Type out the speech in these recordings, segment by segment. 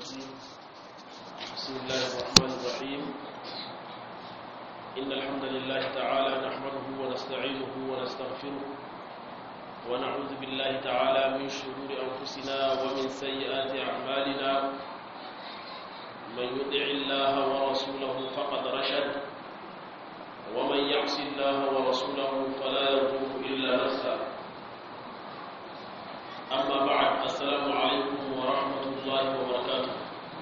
الرجيم بسم الله الرحمن الرحيم إن الحمد لله تعالى نحمده ونستعينه ونستغفره ونعوذ بالله تعالى من شرور أنفسنا ومن سيئات أعمالنا من يطع الله ورسوله فقد رشد ومن يعص الله ورسوله فلا يضر إلا نفسه أما بعد السلام عليكم ورحمة الله وبركاته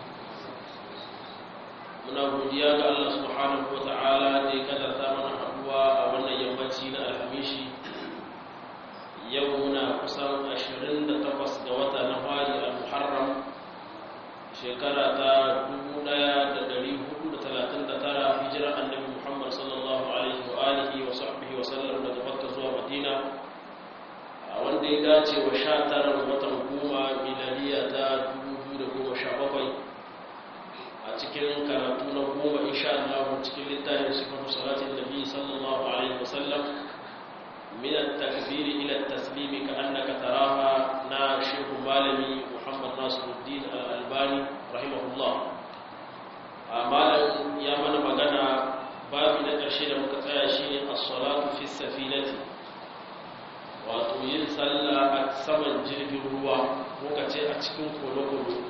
muna godiya ga Allah subhanahu wa ta'ala da ya kadarta mana haduwa a wannan yammaci na alhamishi yau muna kusan 28 ga wata na fari a muharram shekara ta 1439 hijirar annabi muhammad sallallahu alaihi wa alihi wa sahbihi wa sallam daga makka zuwa madina wanda ya dace wa sha tara watan goma miladiya ta 2017 a cikin karatu na goma insha Allah cikin littafin sifatu salatin nabi sallallahu alaihi wasallam min at-takbir ila at-taslim ka annaka taraha na shehu malami Muhammad Nasiruddin Al-Albani rahimahullah malam ya mana magana babu na ƙarshe da muka tsaya shine as-salatu fi safinati wato yin sallah a saman jirgin ruwa muka ce a cikin kolo-kolo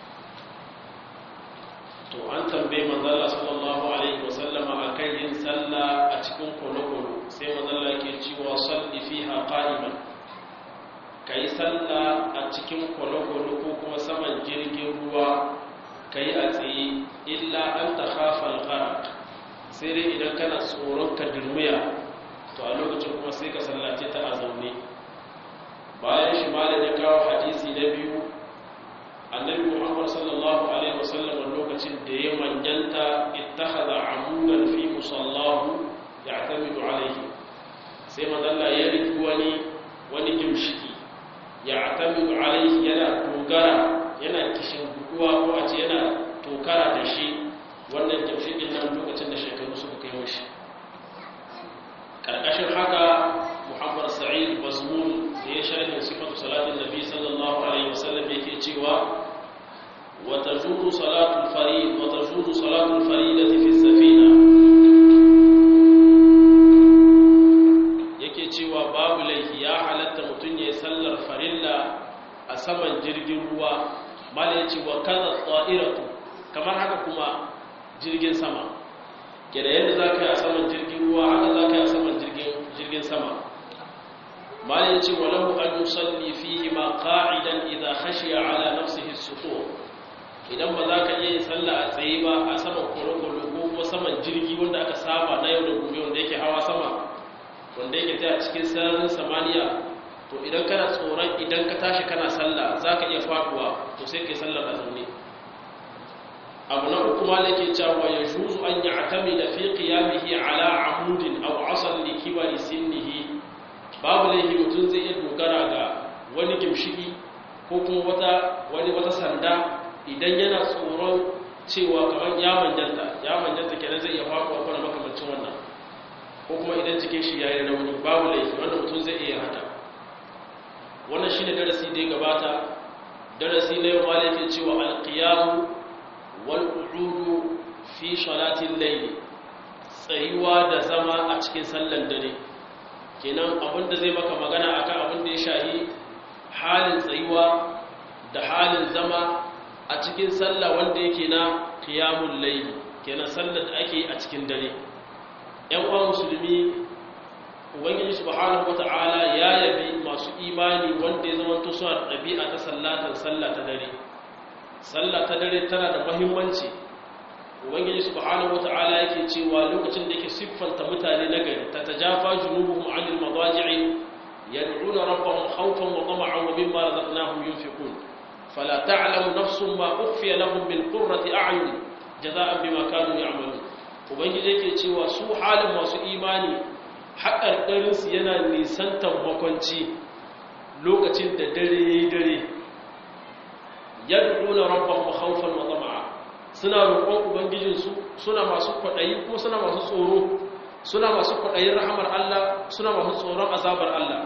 to an tambaye manzala sallallahu alaihi wasallama a kan yin sallah a cikin kolo-kolo sai manzala ke cewa salli fiha qa'iman ka yi sallah a cikin kolo-kolo ko kuma saman jirgin ruwa ka yi a tsaye illa an ta khafal gharq sai dai idan kana tsoron ka dirmiya to a lokacin kuma sai ka sallace ta a zaune bayan shi malam ya kawo hadisi na biyu annabi muhammad sallallahu alaihi wasallam lokacin da ya manjanta ittakhadha amudan fi musallahu ya'tamidu alaihi sai madalla ya riki wani wani gimshiki ya'tamidu alaihi yana dogara yana kishin guduwa ko a ce yana tokara da shi wannan gimshikin nan lokacin da shekaru suka kai mashi karkashin haka muhammad sa'id bazmul da ya sharhin sifatu salatin nabi sallallahu alaihi wasallam yake cewa wa tajuzu salatul farid wa tajuzu salatul faridati fi safina yake cewa babu laifi ya halatta mutun yayin sallar farilla a saman jirgin ruwa mala yace wa kaza ta'iratu kamar haka kuma jirgin sama ke da yadda za ka yi a saman jirgin ruwa haka za ka yi a saman jirgin sama malin ya ce walahu an yusalli fihi ma qa'idan idza khashiya ala nafsihi as-suqur idan ba za ka iya yin sallah a tsaye ba a saman korokoro ko kuma saman jirgi wanda aka saba na yau da gobe wanda yake hawa sama wanda yake ta cikin sararin samaniya to idan kana tsoron idan ka tashi kana sallah za ka iya faduwa to sai ka yi sallar a zaune abu na uku malake cewa ya juzu an yi atami da fi qiyamihi ala amudin aw asal li kibari sinnihi babu laifi mutum zai iya dogara ga wani gimshiki ko kuma wata wani wata sanda idan yana tsoron cewa kamar ya manjanta ya manjanta kenan zai iya faɗuwa ko na makamancin wannan ko kuma idan jikin shi yayi rauni babu laifi wannan mutum zai iya haka wannan shine darasi da ya gabata darasi na yau malake cewa alqiyamu wal'udu fi shalatin laili tsayuwa da zama a cikin sallan dare kenan abinda zai maka magana akan abin da ya shahi halin tsayuwa da halin zama a cikin sallah wanda yake na qiyamul laili kenan sallar da ake a cikin dare ƴan uwa musulmi ubangiji subhanahu wata'ala ya yabi masu imani wanda ya zama to suna ɗabi'a ta sallatan sallah ta dare sallah ta dare tana da muhimmanci ubangiji subhanahu wata'ala yake cewa lokacin da yake siffanta mutane na gari ta tajafa junubuhum 'anil madaji'i yad'una rabbahum khawfan wa tama'an wa mimma razaqnahum yunfiqun fala ta'lamu nafsun ma ukhfiya lahum min qurrati a'yun jazaa'an bima kanu ya'malun ubangiji yake cewa su halin masu imani haƙarƙarin su yana nisantar makwanci lokacin da dare yayi dare yad'una rabbahum khawfan wa tama'a suna roƙon ubangijinsu suna masu kwaɗayi ko suna masu tsoro suna masu kwaɗayin rahamar Allah suna masu tsoron azabar Allah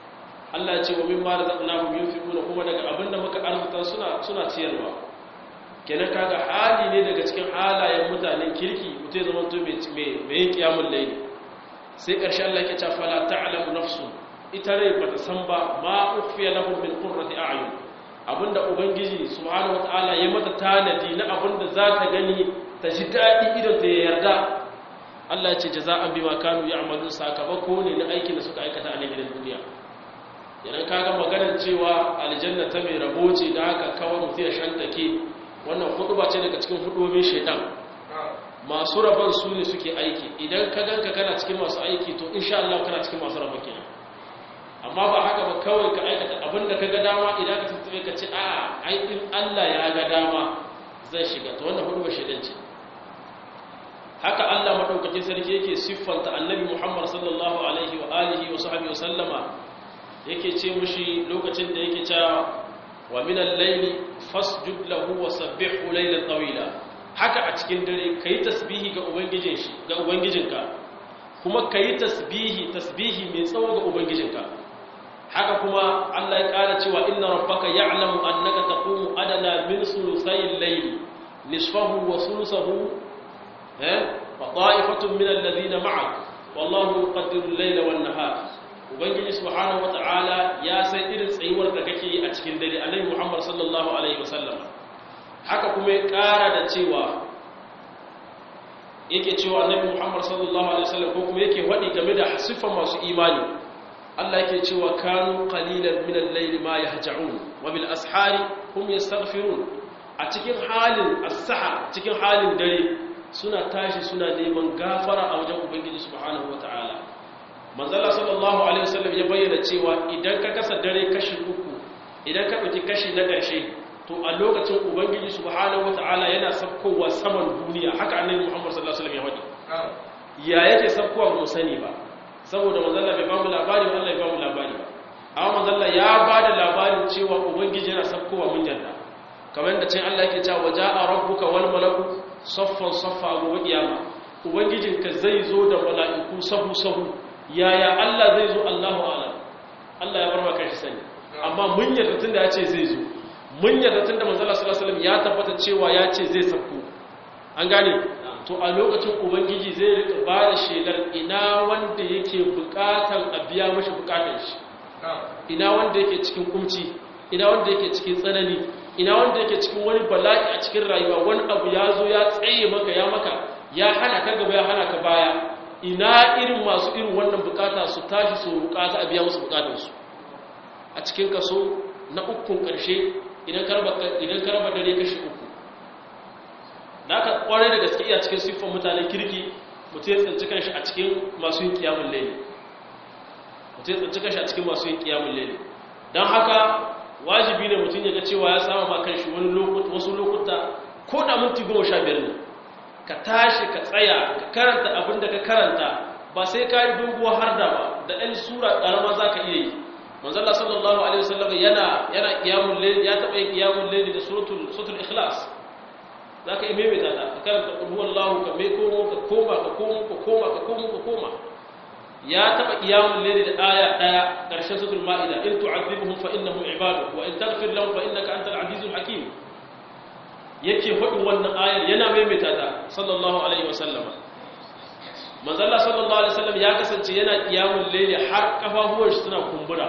Allah ya ce wa mimma razaqnahum yunfiquna kuma daga abinda muka arzuta suna suna ciyarwa kenan kaga hali ne daga cikin halayen mutanen kirki mutai zama to mai mai yin kiyamul layli sai ƙarshe Allah ke ce fala ta'lamu nafsu ita rai bata san ba ma ukhfiya lahum min qurrati a'yun abinda ubangiji subhanahu wataala ya mata tanadi na abinda za ta gani ta ji daɗi idan ta yarda Allah ya ce jaza'an bima kanu ya'malun sakamako ne na aikin da suka aikata a gidan duniya idan kaga maganar cewa aljanna ta mai rabo ce da haka kawai mutum ya shantake wannan huduba ce daga cikin hudubin shaitan masu rabon su ne suke aiki idan ka ganka kana cikin masu aiki to insha Allah kana cikin masu rabon kenan amma ba haka ba kawai ka aikata abinda ka ga dama idan ka tattabe ka ce a aikin Allah ya ga dama zai shiga to wannan huduba shaitan ce haka Allah madaukakin sarki yake siffanta annabi Muhammad sallallahu alaihi wa alihi wa sahbihi wa sallama yake ce mushi lokacin da yake cewa wa min al-layli fasjud lahu wa sabbihhu laylan tawila haka a cikin dare kai tasbihi ga ubangijin shi ga ubangijinka kuma kai tasbihi tasbihi mai tsawo ga ubangijinka haka kuma Allah ya kara cewa inna rabbaka ya'lamu annaka taqumu adana min sulusayil layli nisfahu wa sulusahu wa ta'ifatun min alladhina ma'ak wallahu yuqaddiru al-layla wan-nahar ubangiji subhanahu wata'ala ya san irin tsayuwar da kake yi a cikin dare annabi Muhammad sallallahu alaihi wasallam haka kuma ya kara da cewa yake cewa annabi Muhammad sallallahu alaihi wasallam ko kuma yake wadi game da sifan masu imani Allah yake cewa kanu qalilan min al-layli ma yahja'un wa bil ashari hum yastaghfirun a cikin halin as-saha cikin halin dare suna tashi suna neman gafara a wajen ubangiji subhanahu wata'ala manzala sallallahu alaihi wasallam ya bayyana cewa idan ka kasa dare kashi uku idan ka ɗauki kashi na ƙarshe to a lokacin ubangiji subhanahu wata'ala yana sabkowa saman duniya haka annabi muhammad sallallahu alaihi wasallam ya faɗi ya yake sabkowa ba mu sani ba saboda manzala bai bamu labari Allah ya bamu labari ba amma manzala ya ba da labarin cewa ubangiji yana sabkowa mun yarda kamar yadda cin Allah yake cewa ja'a rabbuka wal malaku saffan saffa gobe kiyama ubangijinka zai zo da mala'iku sahu sahu yaya Allah zai zo Allahu alam Allah ya barba kai sani amma mun yarda tunda ya ce zai zo mun yarda tunda manzo Allah sallallahu alaihi wasallam ya tabbata cewa ya ce zai sauko an gane to a lokacin ubangiji zai rika ba da shelar ina wanda yake bukatan a biya mashi bukatun shi ina wanda yake cikin kumci ina wanda yake cikin tsanani ina wanda yake cikin wani bala'i a cikin rayuwa wani abu ya zo ya tsaye maka ya maka ya hana ka gaba ya hana ka baya ina irin masu irin wannan bukata su tashi su bukata a biya musu bukatansu a cikin kaso na ukun karshe idan karba dare kashi uku da aka kwarai da gaske iya cikin siffar mutanen kirki mutu ya tsinci kanshi a cikin masu yin kiyamun laili mutu ya tsinci kanshi a cikin masu yin kiyamun laili don haka wajibi ne mutum ya ga cewa ya sama ma kanshi wasu lokuta ko da minti goma sha biyar ne ka tashi ka tsaya ka karanta abin da ka karanta ba sai ka yi doguwa har da ba da ɗan sura ƙarama za ka iya yi manzala sallallahu alaihi wasallam yana yana qiyamul layl ya taɓa yin qiyamul layl da suratul suratul ikhlas za ka yi maimaita ta ka karanta qul huwallahu ka mai komo ka koma ka komo ka koma ka komo ka koma ya taɓa qiyamul layl da aya ɗaya ƙarshen suratul ma'ida in tu'adhibuhum fa innahum ibaduk wa in taghfir lahum fa innaka antal azizul hakim yake faɗin wannan ayar yana maimaita ta sallallahu alaihi wasallama manzalla sallallahu alaihi wasallam ya kasance yana kiyamun laili har kafafuwar shi suna kumbura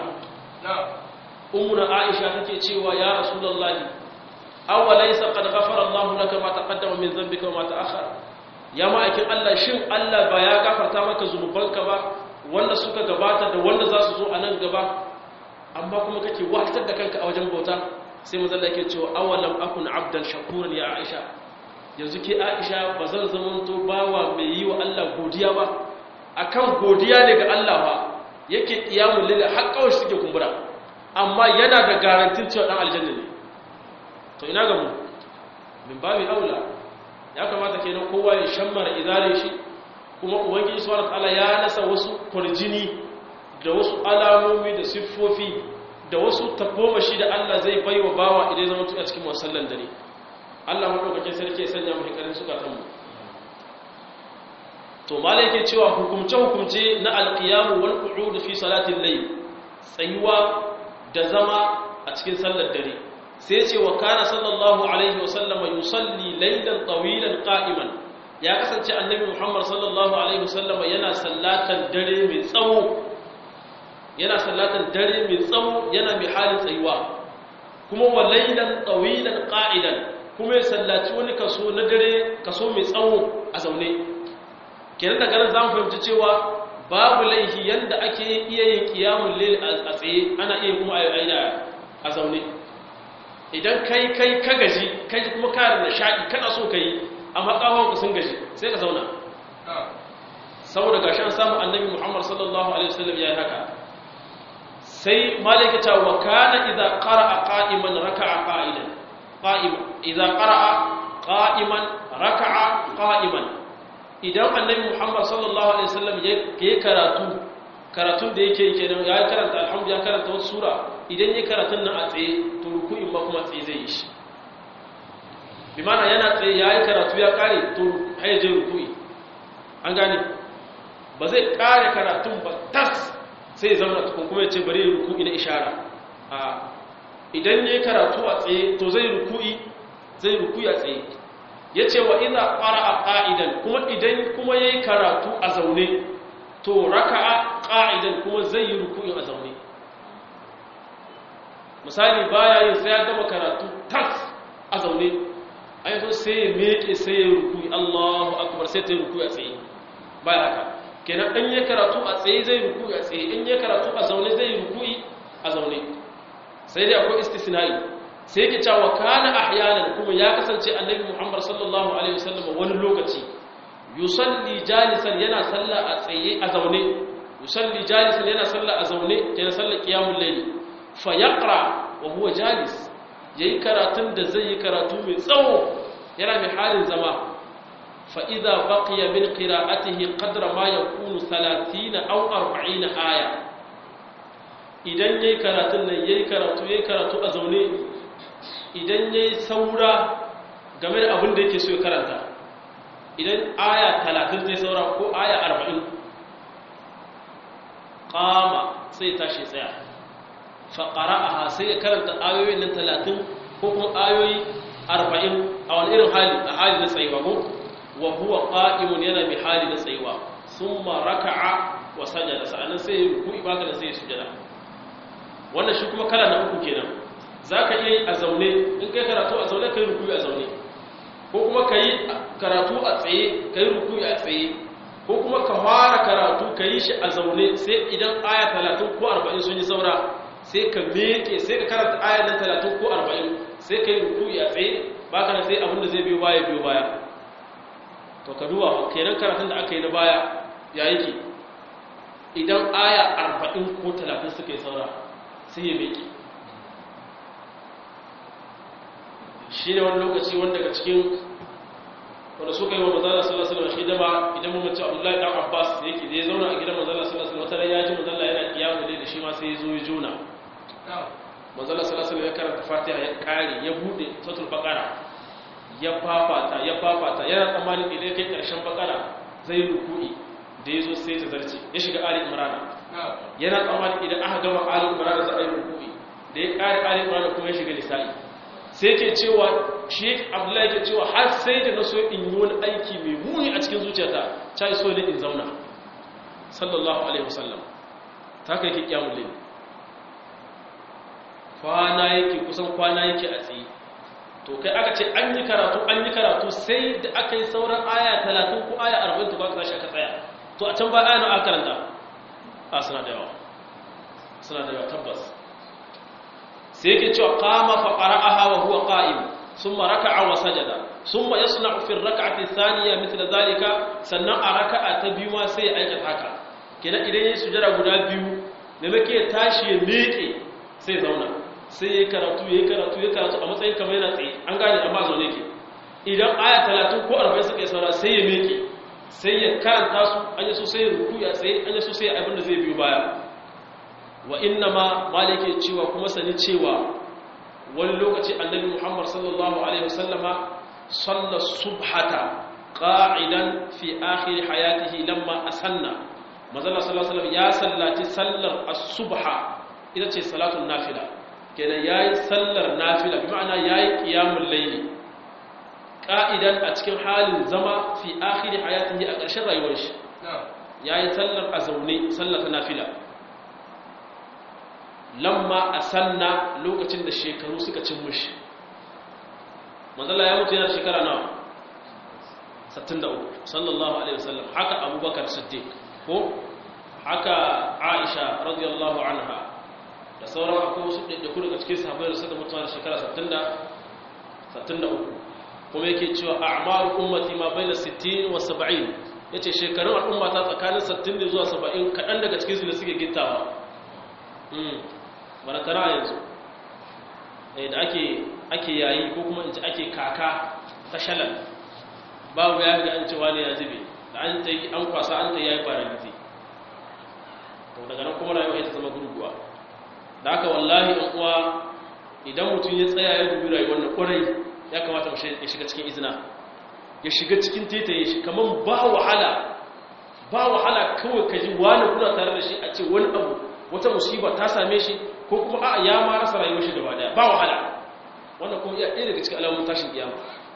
ummuna aisha take cewa ya rasulullahi aw laysa qad ghafara Allahu laka ma taqaddama min dhanbika wa ma ta'akhkhara ya ma'aikin Allah shin Allah ba ya gafarta maka zunubanka ba wanda suka gabata da wanda za su zo a nan gaba amma kuma kake wahatar da kanka a wajen bauta sai mazalla yake cewa awalam akun abdan shakuran ya aisha yanzu ke aisha ba zan zamanto bawa mai yi wa Allah godiya ba akan godiya ne ga Allah ba yake iyamun lila har kawai suke kumbura amma yana da garantin cewa dan aljanna ne to ina ga mu min babi aula ya kamata kenan kowa ya shammara izalin shi kuma ubangiji subhanahu wataala ya nasa wasu kurjini da wasu alamomi da siffofi da wasu tagomashi da Allah zai bai wa bawa idan zama tuka cikin wasallan dare Allah maɗaukakin sarki ya sanya mahi ƙarin sukatanmu to mala yake cewa hukumce-hukumce na alƙiyamu wal ƙu'udu fi salatin lai tsayuwa da zama a cikin sallar dare sai ce wa kana sallallahu alaihi wasallama yusalli laylan tawilan qa'iman ya kasance annabi Muhammad sallallahu alaihi wasallama yana sallatan dare mai tsawo yana sallatan dare mai tsawo yana mai halin tsayuwa kuma wa laylan tawilan qa'idan kuma ya sallaci wani kaso na dare kaso mai tsawo a zaune kenan daga nan zamu fahimci cewa babu laihi yanda ake iya yin qiyamul layl a tsaye ana iya kuma a zaune idan kai kai ka gaji kai kuma ka da shaɗi kana so ka yi amma ƙawon sun gaji sai ka zauna saboda gashi an samu annabi muhammad sallallahu alaihi wasallam ya yi haka sai malaka ta wa kana idza qara'a qa'iman raka'a qa'idan qa'iman idza qara'a qa'iman raka'a qa'iman idan annabi muhammad sallallahu alaihi wasallam ya karatu karatun da yake kenan ya karanta alhamdulillah ya karanta wasu sura idan ya karatun nan a tsaye to ruku'in ba kuma tsaye zai yi shi bi mana yana tsaye ya yi karatu ya kare to haijin ruku'i an gane ba zai kare karatun ba tas sai zama tukun kuma ya ce bari yi ruku'i na ishara a idan ya yi karatu a tsaye to zai ruku'i zai ruku'i a tsaye ya ce wa ina ƙara a ƙa'idan kuma idan kuma ya yi karatu a zaune to raka'a ƙa'idan kuma zai yi ruku'in a zaune misali baya yin sai ya gama karatu tas a zaune a yanzu sai ya meke sai ya ruku'i Allahu akbar sai ta yi ruku'i a tsaye baya haka kenan ɗan ya karatu a tsaye zai ruku'i a tsaye in ya karatu a zaune zai ruku'i a zaune sai dai akwai istisna'i sai yake cewa kana ahyanan kuma ya kasance annabi Muhammad sallallahu alaihi wasallam wani lokaci yusalli jalisan yana sallah a tsaye a zaune yusalli jalisan yana sallah a zaune yana sallar qiyamul layl fa yaqra wa huwa jalis yayi karatun da zai yi karatu mai tsawo yana mai halin zama fa idza baqiya min qira'atihi qadra ma yakunu 30 aw 40 aya idan yayi karatun nan yayi karatu yayi karatu a zaune idan yayi saura game da abin da yake so ya karanta idan aya talatin zai saura ko aya arba'in kama sai tashi tsaya faƙara'aha sai ya karanta ayoyin nan talatin ko kuma ayoyi arba'in a wani irin hali a hali na tsayuwa ko wa huwa qa'imun yana bi hali na tsayuwa summa raka'a wa sajada sa'annan sai ya ruku'i baka da sai ya sujada wannan shi kuma kala na uku kenan zaka iya yi a zaune in kai karatu a zaune kai ruku'i a zaune ko kuma ka yi karatu a tsaye ka yi rukuyi a tsaye ko kuma ka fara karatu ka yi shi a zaune sai idan aya talatin ko arba'in sun yi saura sai ka meke sai ka karanta aya nan talatin ko arba'in sai ka yi rukuyi a tsaye ba ka na sai abin da zai biyo baya biyo baya to ka duba kenan karatun da aka yi na baya ya yake idan aya arba'in ko talatin suka yi saura sai ya meke shi ne wani lokaci wanda daga cikin wanda suka yi wa mazala sallallahu alaihi wasallam shi dama idan mun mace Abdullahi dan Abbas yake da ya zauna a gidan mazala sallallahu alaihi wasallam ya ji mazala yana kiyamu da shi ma sai ya zo ya juna mazala sallallahu alaihi wasallam ya karanta Fatiha ya kare ya bude suratul Baqara ya fafata ya fafata yana tsammanin idan kai karshen Baqara zai ruku'i da ya zo sai ta zarce ya shiga Ali Imran yana tsammanin idan aka gama Ali Imran za a yi ruku'i da ya kare Ali Imran kuma ya shiga Nisa'i sai ke cewa shi abdullahi ke cewa har sai da na so in yi wani aiki mai muni a cikin zuciyata ta yi so ne in zauna sallallahu alaihi wasallam ta kai ke kyamun laifi kwana yake kusan kwana yake a tsaye to kai aka ce an yi karatu an yi karatu sai da aka yi sauran aya talatin ko aya arba'in to ba ka tashi aka tsaya to a can ba aya na aka karanta a suna da yawa suna da yawa tabbas sai yake cewa qama fa qara'aha wa huwa qa'im thumma raka'a wa sajada thumma yasna'u fi ar-rak'ati thaniya mithla dhalika sannan a raka'a ta biyu ma sai ya aikata haka kenan idan yayin sujada guda biyu da make tashi ya meke sai zauna sai yayi karatu yayi karatu yayi karatu a matsayin kamar yana tsaye an gane amma zaune yake idan aya 30 ko 40 suka yi saura sai ya meke sai ya karanta su an yi so sai ya ruku ya tsaye an yi so sai abin da zai biyo baya wa inna ma malike cewa kuma sani cewa wani lokaci annabi Muhammad sallallahu alaihi wasallama salla subhata qa'idan fi akhir hayatihi lamma asanna manzo sallallahu alaihi wasallam ya sallaci sallar as-subha ita ce salatul nafila kenan yayi sallar nafila bi ma'ana yayi qiyamul layli qa'idan a cikin halin zama fi akhir hayatihi a ƙarshen rayuwar shi yayi sallar a zaune sallar ta nafila lamma asanna lokacin da shekaru suka cin mushi manzala ya mutu yana shekara nawa 63 sallallahu alaihi wasallam haka abubakar siddiq ko haka aisha radiyallahu anha da sauran akwai wasu ɗaiɗaiku daga cikin sahabbai da suka mutu da shekara 63 kuma yake cewa a'maru ummati ma baina 60 wa 70 yace shekarun al'umma ta tsakanin 60 zuwa 70 kaɗan daga cikin su ne suke gittawa mm wala tara yanzu eh da ake ake yayi ko kuma in ci ake kaka ta shalal babu ya ga an ce wani ya zube da an ta yi an kwasa an ta yayi paraliti to daga nan kuma rayuwa ita zama gurguwa da haka wallahi in uwa idan mutum ya tsaya ya dubi rayuwar na kwarai ya kamata mu ya shiga cikin izina ya shiga cikin tetaye shi kaman ba wahala ba wahala kawai ka ji wani kuna tare da shi a ce wani abu wata musiba ta same shi ko kuma a ya ma rasa rayuwar shi gaba daya ba wahala wannan kuma iya ɗaya daga cikin alamun tashin kiyama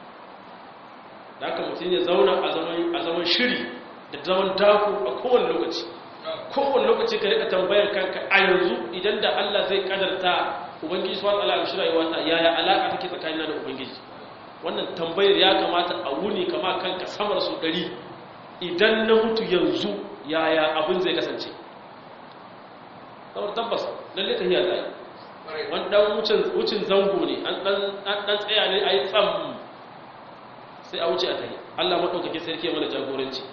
da haka mutum ya zauna a zaman shiri da zaman daku a kowane lokaci kowane lokaci ka rika tambayar kanka a yanzu idan da Allah zai kadarta ubangiji subhanahu wa ta'ala shi rayuwa ta yaya alaka take tsakanina da ubangiji wannan tambayar ya kamata a wuni kama kanka samar su ɗari idan na mutu yanzu yaya abin zai kasance saboda tabbas lalle ta hiyar zai wani ɗan wucin zango ne an ɗan tsaya ne a yi tsam sai a wuce a tahi allah maɗaukake sarki mana jagoranci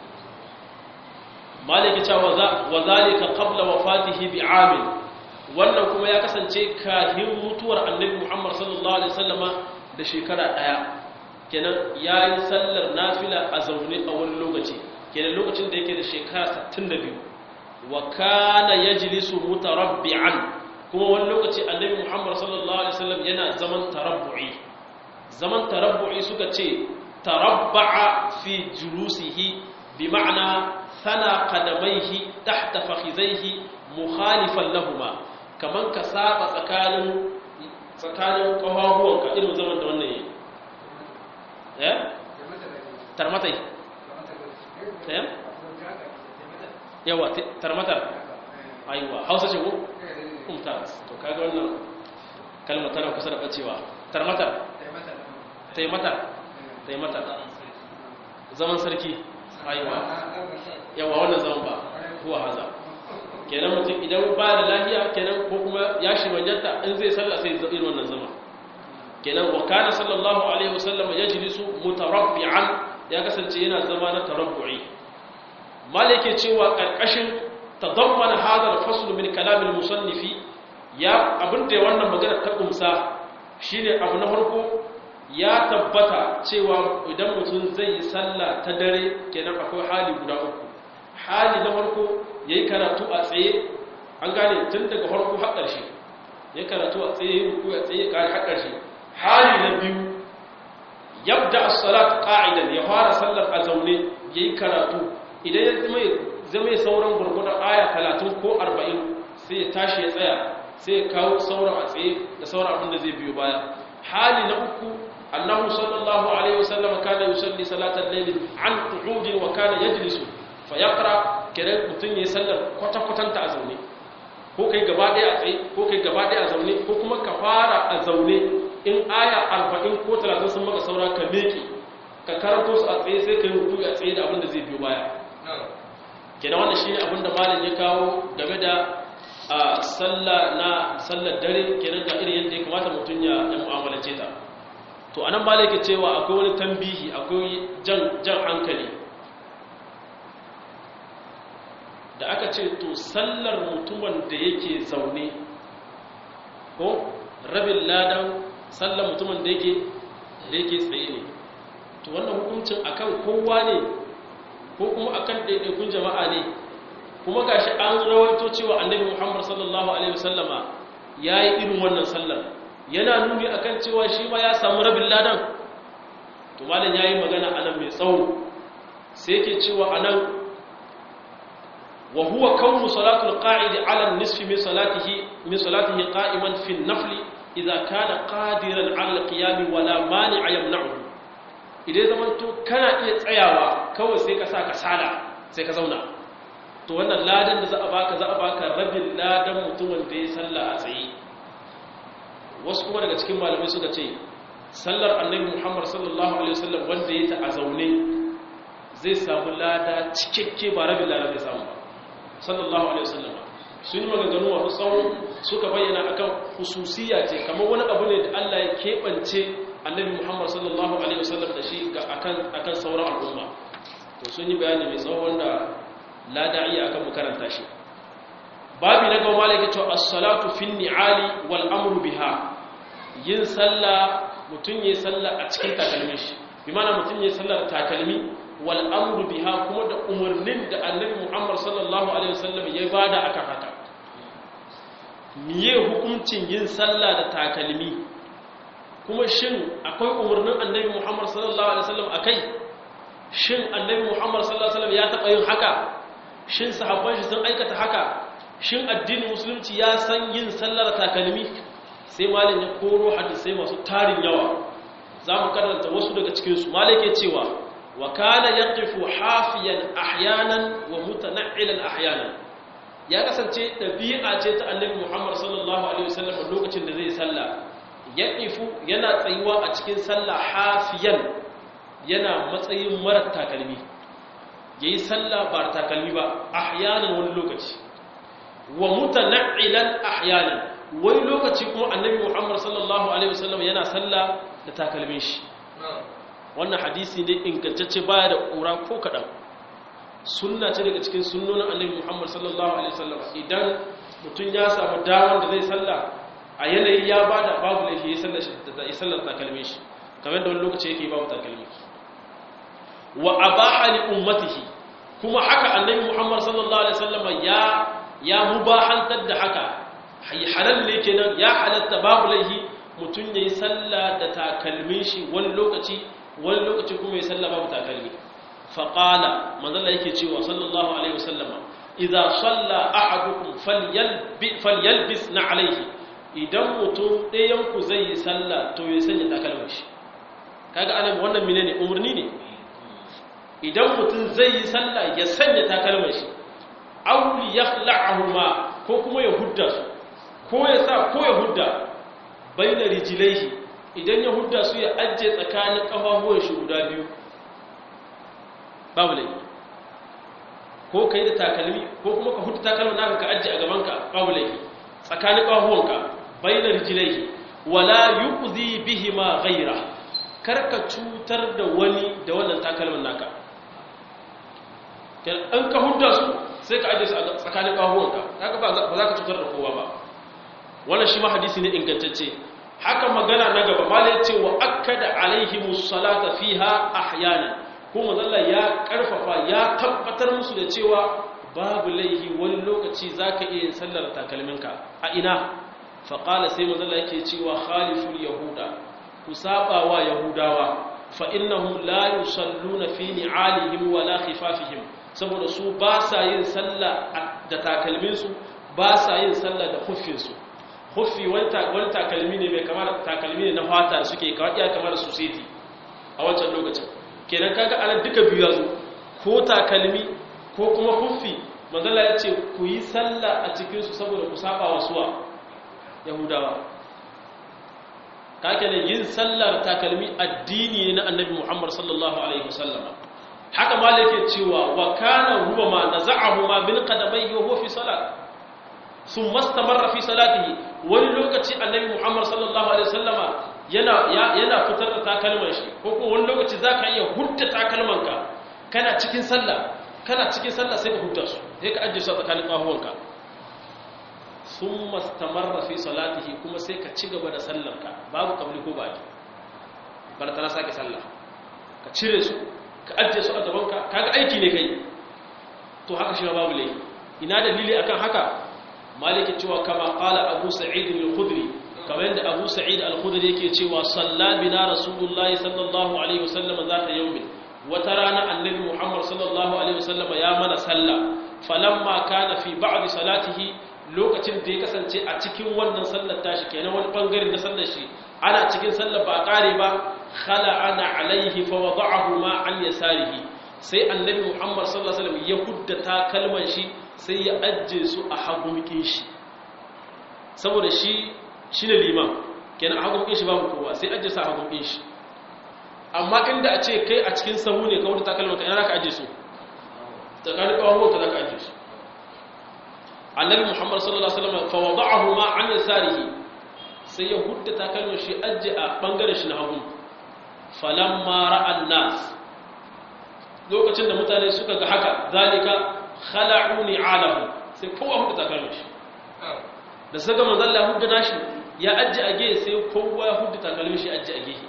maliki cewa wa zalika qabla wafatihi bi amin wannan kuma ya kasance kahin mutuwar annabi muhammad sallallahu alaihi wasallama da shekara ɗaya kenan ya yi sallar nafila a zaune a wani lokaci kenan lokacin da yake da shekara 62 wa kana yajlisu mutarabbi'an kuma wani lokaci annabi Muhammad sallallahu alaihi wasallam yana zaman tarabbu'i zaman tarabbu'i suka ce tarabba'a fi julusihi bi ma'ana sana qadamaihi tahta fakhidaihi mukhalifan lahumma kaman ka saba tsakanin tsakanin kafafuwanka irin zaman da wannan yi eh tarmatai eh yawa tarmatar aiwa hausa ce ko mumtaz to kaga wannan kalmar tana kusa da bacewa tarmatar taimatar taimatar zaman sarki aiwa yawa wannan zaman ba huwa haza kenan mutum idan ba da lafiya kenan ko kuma ya shi manyanta in zai salla sai irin wannan zama kenan wa kana sallallahu alaihi wasallam yajlisu mutarabbi'an ya kasance yana zama na tarabbu'i malike cewa karkashin tadammana hadha al-fasl min kalam al-musannifi ya abinda wannan magana ta kumsa shine abu na farko ya tabbata cewa idan mutum zai yi sallah ta dare kenan akwai hali guda uku hali na farko yayi karatu a tsaye an gane tun daga farko har ƙarshe ya karatu a tsaye ruku a tsaye kare har ƙarshe hali na biyu yabda as-salat qa'idan ya fara sallar a zaune yayi karatu idan ya zama zama sauran gurgurdan aya 30 ko 40 sai ya tashi ya tsaya sai ya kawo sauran a tsaye da sauran abin da zai biyo baya hali na uku annahu sallallahu alaihi wasallam kana yusalli salatal layl an qu'udin wa kana yajlisu fa yaqra kiran mutun yayi sallar kwata kwatanta a zaune ko kai gaba daya a tsaye ko kai gaba daya a zaune ko kuma ka fara a zaune in aya 40 ko 30 sun maka saura ka meke ka karanto su a tsaye sai ka yi ruku a tsaye da abin da zai biyo baya kenan wannan shine abin da malam ya kawo game da a sallah na sallar dare kenan da irin yadda ya kamata mutum ya ya mu'amalance ta to anan malam yake cewa akwai wani tambihi akwai jan jan hankali da aka ce to sallar mutumin da yake zaune ko rabin ladan sallar mutumin da yake da yake tsaye ne to wannan hukuncin akan kowa ne ko kuma akan ɗaiɗaikun jama'a ne kuma gashi an rawaito cewa annabi Muhammad sallallahu alaihi wasallama yayi irin wannan sallar yana nuni akan cewa shi ma ya samu rabin ladan to malam yayi magana anan mai tsawo sai yake cewa anan wa huwa kawnu salatul qa'id ala an-nisfi min salatihi min salatihi qa'iman fi an-nafl idza kana qadiran ala alqiyam wala mani'a yamna'uhu idan zaman to kana iya tsayawa kawai sai ka sa ka sala sai ka zauna to wannan ladan da za a baka za a baka rabin ladan mutumin da ya salla a tsaye wasu kuma daga cikin malamai suka ce sallar annabi Muhammad sallallahu alaihi wasallam wanda ya ta a zaune zai samu lada cikakke ba rabin lada zai samu ba sallallahu alaihi wasallam sun yi maganganu wa tsawon suka bayyana akan hususiya ce kamar wani abu ne da Allah ya keɓance annabi Muhammad sallallahu alaihi wasallam da shi akan akan sauran al'umma to sun yi bayani mai tsawon wanda la da'iya akan mu karanta shi babi na gaba malaka cewa as-salatu fin ni'ali wal amru biha yin sallah mutun yayin sallah a cikin takalmin shi bi mana mutun yayin sallar takalmi wal amru biha kuma da umarnin da annabi Muhammad sallallahu alaihi wasallam ya bada akan haka miye hukuncin yin sallah da takalmi kuma shin akwai umarnin annabi Muhammad sallallahu alaihi wasallam akai shin annabi Muhammad sallallahu alaihi wasallam ya taba yin haka shin sahabban shi sun aikata haka shin addinin musulunci ya san yin sallar takalmi sai malin ya koro hadisai masu tarin yawa za mu karanta wasu daga cikinsu malik ya cewa wa kana yaqifu hafiyan ahyanan wa mutana'ilal ahyanan ya kasance dabi'a ce ta annabi Muhammad sallallahu alaihi wasallam lokacin da zai salla yaqifu yana tsayuwa a cikin sallah hafiyan yana matsayin marar takalmi yayi sallah ba takalmi ba ahyanan wani lokaci wa mutana'ilal ahyanan wani lokaci kuma annabi Muhammad sallallahu alaihi wasallam yana sallah da takalmin shi wannan hadisi ne ingantacce baya da ƙura ko kaɗan sunna ce daga cikin sunnonin annabi Muhammad sallallahu alaihi wasallam idan mutum ya samu damar da zai sallah a yanayi ya bada babu laifi ya sallar shi da ya sallar takalmin shi kamar da wani lokaci yake babu takalmi wa abaha li ummatihi kuma haka annabi Muhammad sallallahu alaihi wasallam ya ya mubahantar da haka halal ne kenan ya halatta babu laifi mutum ya yi sallah da takalmin shi wani lokaci wani lokaci kuma ya sallah babu takalmi faƙala manzala yake cewa sallallahu alaihi wasallama idza salla ahadukum falyalbis na alaihi idan mutum ɗayan ku zai yi sallah to ya sanya takalmin shi kaga anan wannan menene umarni ne idan mutum zai yi sallah ya sanya takalmin shi aw yakhla'ahuma ko kuma ya hudda su ko ya sa ko ya hudda baina rijilaihi idan ya hudda su ya ajje tsakanin kafafuwan shi guda biyu babu laifi ko kai da takalmi ko kuma ka hudda takalmin naka ka ajje a gaban ka babu laifi tsakanin kafafuwanka baina rijilaihi wala yu'zi bihima ghaira karka cutar da wani da wannan takalmin naka an ka hudda su sai ka ajje su a tsakanin kafafuwanka kaga ba za ka cutar da kowa ba wannan shi ma hadisi ne ingantacce haka magana na gaba malai ce wa akkada alaihimus salata fiha ahyanan kuma zalla ya karfafa ya tabbatar musu da cewa babu laihi wani lokaci zaka iya yin sallar takalminka a ina fa qala sai manzalla yake cewa khaliful yahuda ku saba wa yahudawa fa innahum la yusalluna fi ni'alihim wala khifafihim saboda su ba sa yin sallah da takalminsu ba sa yin sallah da huffinsu huffi wani takalmi ne mai kamar takalmi ne na fata suke kawai iya kamar society a wancan lokacin kenan kaga ana duka biyu yazo ko takalmi ko kuma huffi manzala ya ce ku yi sallah a cikinsu saboda ku saba wa suwa yahudawa kake ne yin sallar takalmi addini ne na annabi muhammad sallallahu alaihi wasallam haka malike cewa wa kana huwa ma naza'ahu ma bil qadamayhi wa huwa fi salat sun mastamarra fi salatihi wani lokaci annabi Muhammad sallallahu alaihi wasallama yana yana fitar da takalman shi ko ko wani lokaci zaka iya hudda takalmanka kana cikin sallah kana cikin sallah sai ka hudda su sai ka ajiye su tsakanin kahuwanka sun mastamarra fi salatihi kuma sai ka ci gaba da sallarka babu kabli ko baki bar ta sake sallah ka cire su ka ajiye su a gabanka kaga aiki ne kai to haka shi babu laifi ina dalili akan haka maliki cewa kama qala abu sa'id al-khudri kamar yadda abu sa'id al-khudri yake cewa salla bina rasulullahi sallallahu alaihi wasallam zata yawmin wata rana annabi muhammad sallallahu alaihi wasallam ya mana salla falamma kana fi ba'd salatihi lokacin da ya kasance a cikin wannan sallar tashi kenan wani bangare na sallar shi ana cikin sallar ba a kare ba khala ana alaihi fa wada'ahu ma an yasarihi sai annabi Muhammad sallallahu alaihi wasallam ya huddata kalman shi sai ya ajje su a hagumikin shi saboda shi shine liman kenan a hagumikin shi babu kowa sai ajje su a hagumikin shi amma inda a ce kai a cikin sahu ne ka huddata kalman ka ina zaka ajje su tsakanin kawon ka zaka ajje su annabi muhammad sallallahu alaihi wasallam fa wada'ahu ma an yasarihi sai ya huddata kalmar shi ajje a bangaren shi na hagu falamma ra'an nas lokacin da mutane suka ga haka zalika khala'u ni'alahu sai kowa huddata kalmar shi da saka manzo Allah huddata shi ya ajje a gehe sai kowa ya huddata kalmar shi ajje a gehe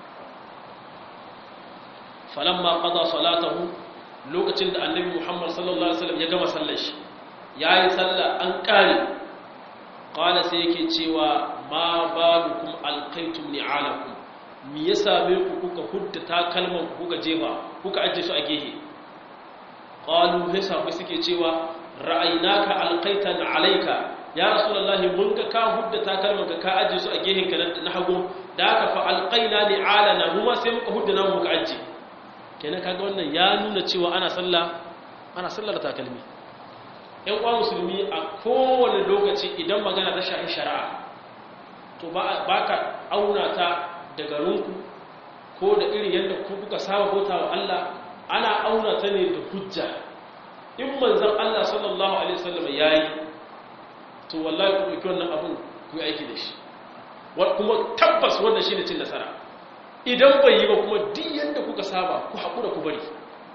falamma qada salatahu lokacin da annabi muhammad sallallahu alaihi wasallam ya gama sallar shi ya yi sallah an ƙare ƙwala sai yake cewa ma ba dukun alkaitum ni'alakum mi ya same ku kuka hudda takalman kuka jefa kuka ajiye su a gehe ƙwalu sai samu suke cewa ra'ayinaka alkaitan alaika ya rasulullahi mun ga ka hudda takalman ka ka ajiye su a gehen ka na hagu da aka fa alƙaina ni'alana mu ma sai muka hudda namu muka ajiye kenan kaga wannan ya nuna cewa ana sallah ana sallar takalmi ‘yan kwa musulmi a kowane lokaci idan magana ta shahi shari'a to ba ka auna ta da garinku ko da irin yadda ku kuka saba bauta wa Allah ana auna ta ne da hujja in manzan Allah sallallahu Alaihi wasallam ya yi to wallahi ku ɗauki wannan abin ku yi aiki da shi kuma tabbas wannan shi ne cin nasara idan bai yi ba kuma duk yadda kuka saba ku haƙura ku bari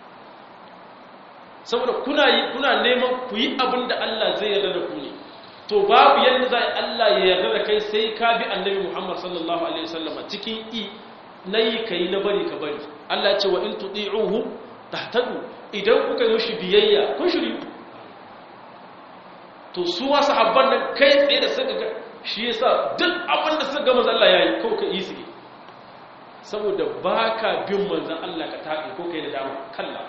saboda kuna yi kuna neman ku yi abin da Allah zai yarda da ku ne to babu yadda za Allah ya yarda da kai sai ka bi annabi Muhammad sallallahu alaihi wasallam cikin i nayi kai na bari ka bari Allah ya ce wa in tuti'uhu tahtadu idan kuka yi shi biyayya kun shiri to su wa sahabban nan kai tsaye da suka ga shi yasa duk abin da suka ga manzon Allah yayi ko ka yi su saboda baka bin manzon Allah ka tafi ko kai da dama kalla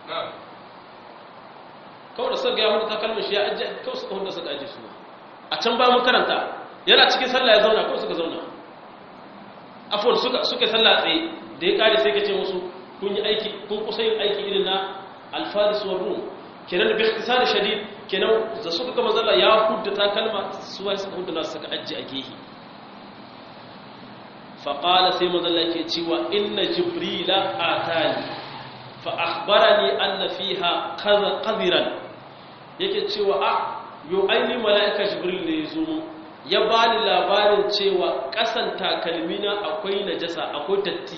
kawai da suka gaya wani takalmin shi ya ajiye kawai suka wanda suka ajiye suna a can ba mun karanta yana cikin sallah ya zauna kawai suka zauna afuwar suka suka sallah tsaye da ya kare sai ka ce musu kun yi aiki kun kusa yin aiki irin na alfaris wa rum kenan da bihtisar shadid kenan da suka gama zalla ya hudda takalma su wai suka hudda nasu suka ajiye a gehe faƙala sai mazalla ke cewa inna jibrila atani fa akhbarani anna fiha qadhiran yake cewa a yo aini mala'ika jibril ne yazo mu ya bani labarin cewa kasan takalmina akwai najasa akwai datti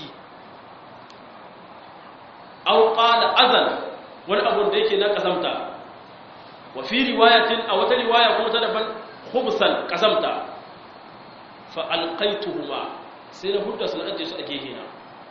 aw qala azan wani abu da yake na kasamta wa fi riwayatin a wata riwaya kuma ta daban khubsan kasamta fa alqaituhuma sai na hudda su na ajiye su a gehe na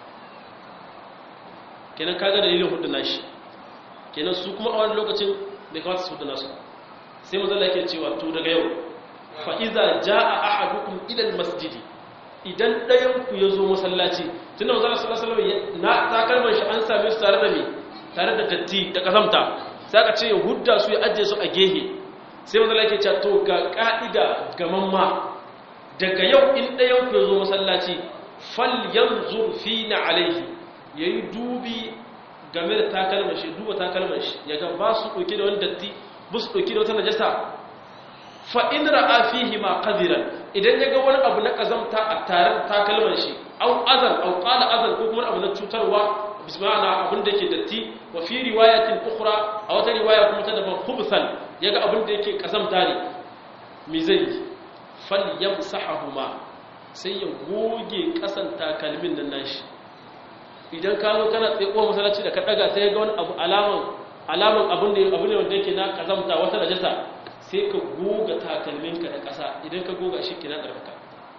kenan kaga dalilin hudu nashi kenan su kuma a wani lokacin bai kawata su hudu nasu sai mazala yake cewa to daga yau fa'iza ja a ahadukum idan masjidi idan ɗayanku ya zo masallaci tun da mazala sallallahu alaihi na takalman shi an same su tare da me tare da datti da kazamta sai aka ce ya hudda su ya ajiye su a gehe sai mazala yake cewa to ga ka'ida ga mamma daga yau in ɗayanku ya zo masallaci fal yanzur fi na alaihi ya yi dubi game da takalmar shi duba takalmar shi ya ga ba su ɗauki da wani datti ba su ɗauki da wata najasa fa'in ra'a fihi ma ƙadiran idan ya ga wani abu na ƙazamta a tarar takalmar shi au azan au ƙala azan ko kuma abu na cutarwa bisma'ana abin da yake datti wa fi riwayatin ukhra a wata riwaya kuma ta daban khubsan ya ga abin da yake ƙazamta ne mi zai yi fal yamsahahuma sai ya goge ƙasan takalmin nan nashi idan ka zo kana tsaye kowa masallaci da ka daga sai ga wani abu alaman alaman abin da abu ne wanda yake na kazamta wata najasa sai ka goga takalminka da ƙasa idan ka goga shi kina tsarkaka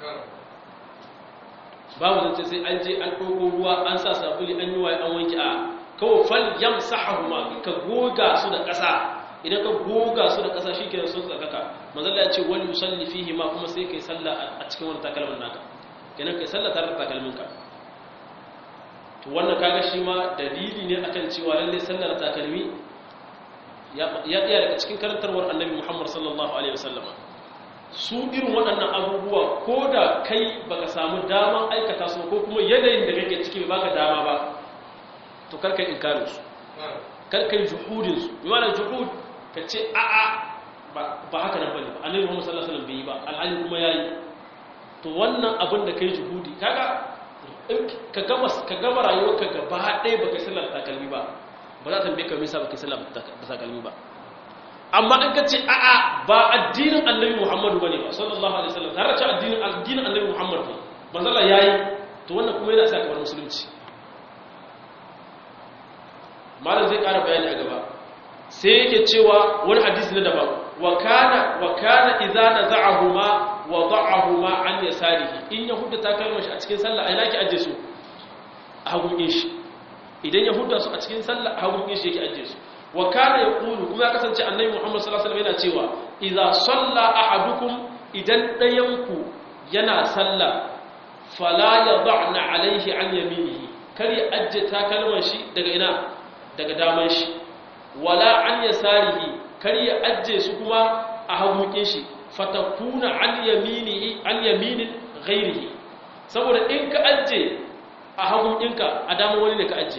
babu zance sai an je an ɗauko ruwa an sa sabuli an yi waye an wanke a kawai fal yamsahu ma ka goga su da ƙasa idan ka goga su da ƙasa shi kenan sun tsarkaka manzalla ya ce wal yusalli fihi ma kuma sai kai sallah a cikin wani takalmin naka kenan kai sallah tare da takalminka to wannan kaga shi ma dalili ne akan cewa lalle sallar takalmi ya iya daga cikin karantarwar annabi Muhammad sallallahu alaihi wasallama su irin waɗannan abubuwa ko da kai baka samu daman aikata su ko kuma yanayin da kake ciki bai baka dama ba to karka inkarin su karka juhudin su bi ma'ana juhud ka ce a'a ba haka nan bane ba annabi Muhammad sallallahu alaihi wasallam bai yi ba alhali kuma yayi to wannan abin da kai juhudi kaga ka gama ka gama rayuwarka gaba ɗaya baka sallar takalmi ba ba za ta tambaye ka me yasa baka sallar takalmi ba amma in ka ce a'a ba addinin annabi Muhammadu bane ba sallallahu alaihi wasallam har ce addinin addinin annabi Muhammad ne manzo Allah yayi to wannan kuma yana sa ka bar musulunci malam zai ƙara bayani a gaba sai yake cewa wani hadisi na daban wa kana wa kana idza naza'ahuma wada'ahuma an yasarihi in yahuda ta kalmar shi a cikin sallah ai naki aje su a hagun shi idan yahuda su a cikin sallah a hagun shi yake aje su wa kana yaqulu kuma ya kasance annabi Muhammad sallallahu alaihi wasallam yana cewa idza salla ahadukum idan dayanku yana sallah fala yad'na alaihi an yaminihi kar ya ajje takalman shi daga ina daga daman shi wala an yasarihi kar ya ajje su kuma a hagukin shi fatakuna an yaminihi an yaminin ghairihi saboda in ka ajje a hagukinka a daman wani ne ka ajje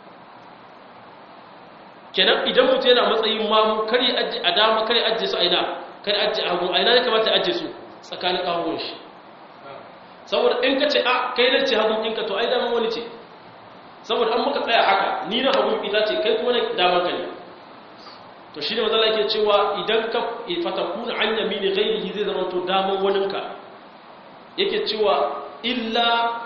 kenan idan mutum yana matsayin mamu kar ya ajje a dama kar ya ajje su a ina kar ya ajje a hagu a ina ya kamata ya ajje su tsakanin ƙahon shi saboda in ka ce a kai nan ce hagukinka to ai daman wani ce saboda an maka tsaya haka ni na hagun ita ce kai kuma na damar ka ne to shi ne mazala ke cewa idan ka fatakuna an yamini ghairihi zai zama to damar waninka yake cewa illa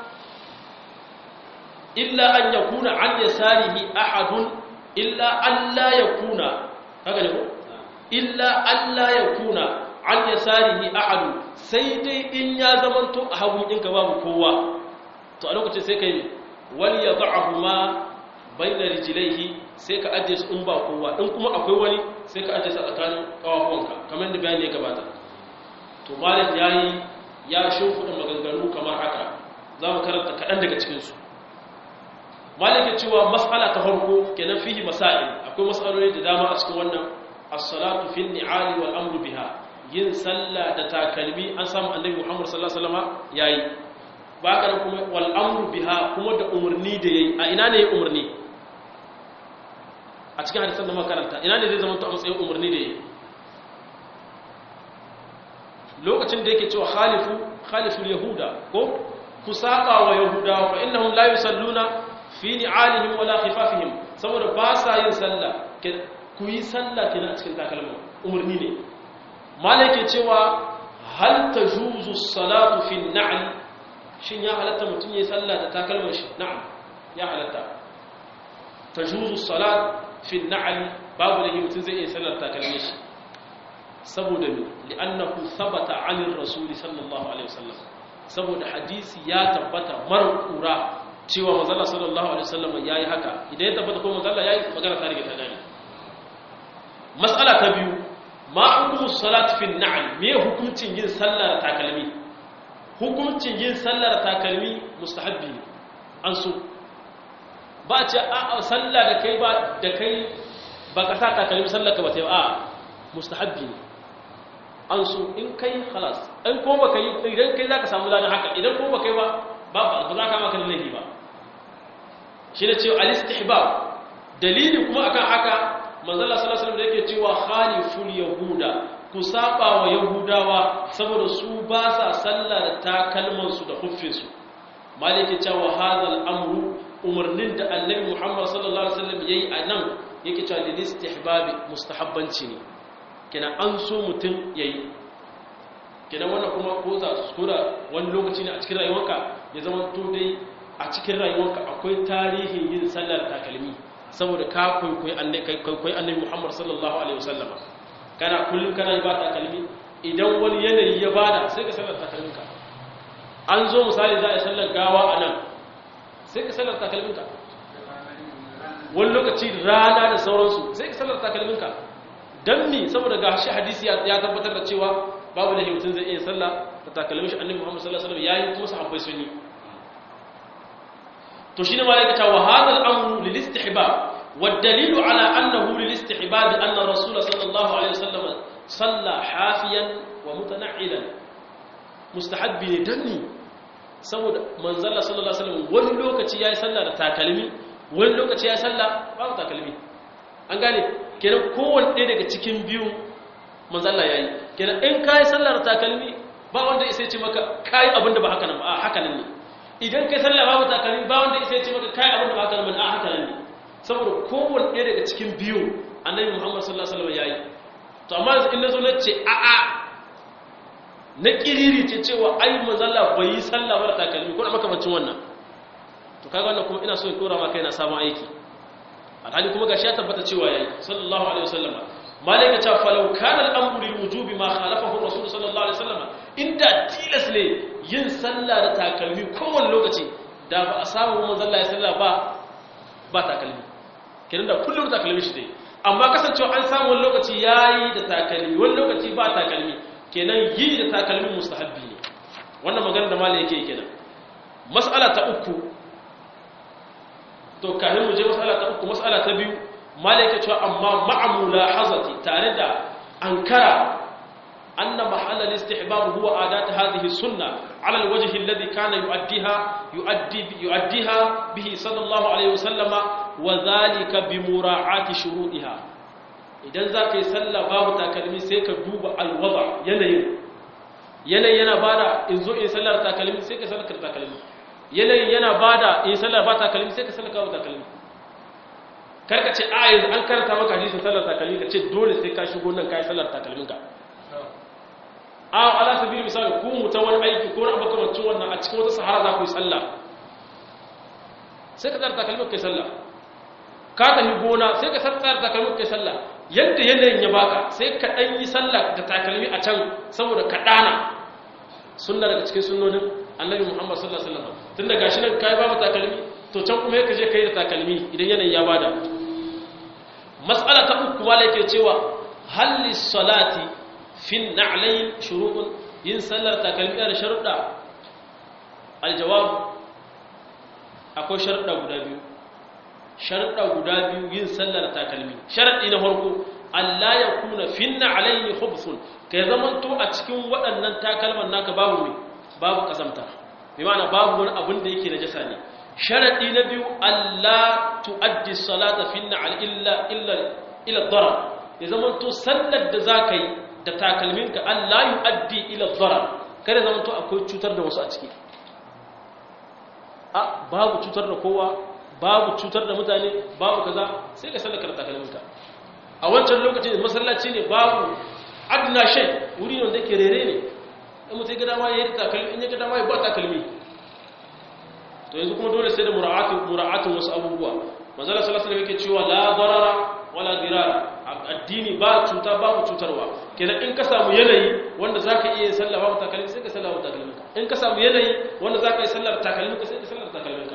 illa an yakuna an yasarihi ahadun illa alla yakuna haka ne ko illa alla yakuna an yasarihi ahadun sai dai in ya zama to a hagun ɗinka babu kowa to a lokacin sai kai wal yad'ahuma bayna rijlaihi sai ka ajiye su in ba kowa in kuma akwai wani sai ka ajiye su tsakanin kawafuwanka kamar da bayani ya gabata to malik yayi ya shimfiɗa maganganu kamar haka za mu karanta kaɗan daga cikinsu malik ya cewa mas'ala ta farko kenan fihi masail akwai mas'aloli da dama a cikin wannan as-salatu fi ni'ali wal amru biha yin sallah da takalmi an samu annabi muhammad sallallahu alaihi wasallam yayi ba ka kuma wal amru biha kuma da umarni da yayi a ina ne ya umarni a cikin hadisan da makaranta ina ne zai zama to a matsayin umarni da yayi lokacin da yake cewa khalifu khaliful yahuda ko ku saba wa yahudawa fa innahum la yusalluna fi ni'alihim wala khifafihim saboda ba sa yin sallah ku yi sallah kina a cikin takalma umarni ne malaka cewa hal tajuzu salatu fi an-na'l shin ya halatta mutum ya sallah da takalmar shi na'am ya halatta tajuzu salat fi an-na'l babu da mutum zai iya sallar takalmar shi saboda me li'annahu thabata 'anil rasul sallallahu alaihi wasallam saboda hadisi ya tabbata marqura cewa manzon sallallahu alaihi wasallam yayi haka idan ya tabbata ko manzon yayi magana ta rige ta gani mas'ala ta biyu ma hukumu salat fi an-na'l me hukuncin yin sallar takalmi hukuncin yin sallar takalmi mustahabbi ne an so ba a ce a sallah da kai ba da kai ba ka sa takalmi sallar ka ba ta yi a mustahabbi ne an so in kai halas in ko ba kai idan kai za ka samu ladan haka idan ko ba kai ba ba ba za ka maka laifi ba shi ne cewa al-istihbab dalili kuma akan haka manzala sallallahu alaihi wasallam da yake cewa khaliful yahuda ku saba wa yahudawa saboda su ba sa sallah da takalmansu da huffinsu malike cewa hadal amru umarnin da annabi muhammad sallallahu alaihi wasallam yayi a nan yake cewa lil istihbabi mustahabbanci ne kina an so mutum yayi kina wannan kuma ko za su kura wani lokaci ne a cikin rayuwarka ya zama to dai a cikin rayuwarka akwai tarihin yin sallar takalmi saboda ka kwaikwayi annabi muhammad sallallahu alaihi wasallam kana kullum kana yi ba takalmi idan wani yanayi ya bada sai ka sallar takalminka an zo misali za a yi sallar gawa a nan sai ka sallar takalminka wani lokaci rana da sauransu sai ka sallar takalminka don mi saboda ga shi hadisi ya tabbatar da cewa babu da mutum zai iya sallah da takalmin shi annabi muhammad sallallahu alaihi wasallam yayi kuma sahabbai sun yi to shine malaika ta wa hadal amru lil istihbab والدليل على أنه للاستحباب أن الرسول صلى الله عليه وسلم صلى حافيا ومتنعلا مستحب دني saboda manzalla sallallahu alaihi wasallam wani lokaci yayi sallah da takalmi wani lokaci yayi sallah babu takalmi an gane kenan kowanne ɗaya daga cikin biyu manzalla yayi kenan in kai sallah da takalmi ba wanda ya ce maka kai abin da ba haka nan ba a haka nan ne idan kai sallah babu takalmi ba wanda ya ce maka kai abin da ba haka nan ba a haka nan ne saboda kowanne ɗaya daga cikin biyu annabi muhammad sallallahu alaihi wasallam yayi to amma yanzu in nazo na ce a a na kiriri ce cewa ai manzalla bai yi sallah ba da takalmi ko da makamancin wannan to kaga wannan kuma ina so in dora maka yana samun aiki alhali kuma gashi ya tabbata cewa yayi sallallahu alaihi wasallam malaika ta falau kana al-amru lil wujubi ma khalafahu rasul sallallahu alaihi wasallam inda tilas ne yin sallah da takalmi kowanne lokaci da ba a samu manzalla ya sallah ba ba takalmi kenan da kullum takalmi shi dai amma kasancewa an samu wani lokaci yayi da takalmi wani lokaci ba takalmi kenan yi da takalmin mustahabbi ne wannan magana da malai yake kenan mas'ala ta uku to kafin mu je mas'ala ta uku mas'ala ta biyu malai yake cewa amma ma'amula hazati tare da ankara anna mahalla al-istihbab huwa adat hadhihi sunna ala al-wajh alladhi kana yu'addiha yu'addi yu'addiha bihi sallallahu alayhi wasallama wa dhalika bi mura'ati shuruɗiha idan za ka yi sallah babu takalmi sai ka duba alwada yanayin yanayin yana bada in zo in sallar takalmi sai ka sallar takalmi yanayin yana bada in sallar ba takalmi sai ka sallar kawo takalmi karka ce a yanzu an karanta maka hadisin sallar takalmi ka ce dole sai ka shigo nan ka yi sallar takalmin ka a ala sabili misali ku mu ta wani aiki ko na makamancin wannan a cikin wata sahara za ku yi sallah sai ka tsara takalmin ka yi sallah ka tafi gona sai ka tsara takalmin ka yi sallah yadda yanayin ya baka sai ka ɗan yi sallah da takalmi a can saboda ka ɗana sunna daga cikin sunnonin annabi muhammad sallallahu alaihi wasallam tun da gashi nan kai babu takalmi to can kuma yake je kai da takalmi idan yanayin ya bada mas'ala ta uku wala yake cewa hal salati fi na'layn shurutun yin sallar takalmi da sharuɗa aljawab akwai sharuɗa guda biyu sharuɗa guda biyu yin sallar takalmi sharaɗi na farko Allah ya kuna finna alayhi khubsun kai zaman to a cikin waɗannan takalman naka babu me babu kasamta bi ma'ana babu wani abin da yake najasa ne sharaɗi na biyu Allah tuaddi salata finna al illa illa ila darar ya zaman to sallar da zaka yi da takalminka Allah yuaddi ila darar kada zaman to akwai cutar da wasu a ciki a babu cutar da kowa babu cutar da mutane babu kaza sai ka sallaka da takalminka a wancan lokacin masallaci ne babu adna shay wuri ne wanda yake rere ne in mutai ga dama yayi takalmi in ya ga dama ya ba takalmi to yanzu kuma dole sai da mura'atu mura'atu wasu abubuwa manzo Allah sallallahu alaihi wasallam yake cewa la darara wala dirara addini ba cuta babu cutarwa kenan in ka samu yanayi wanda zaka iya yin sallah babu takalmi sai ka sallah babu takalminka in ka samu yanayi wanda zaka yi sallar takalminka sai ka sallar takalminka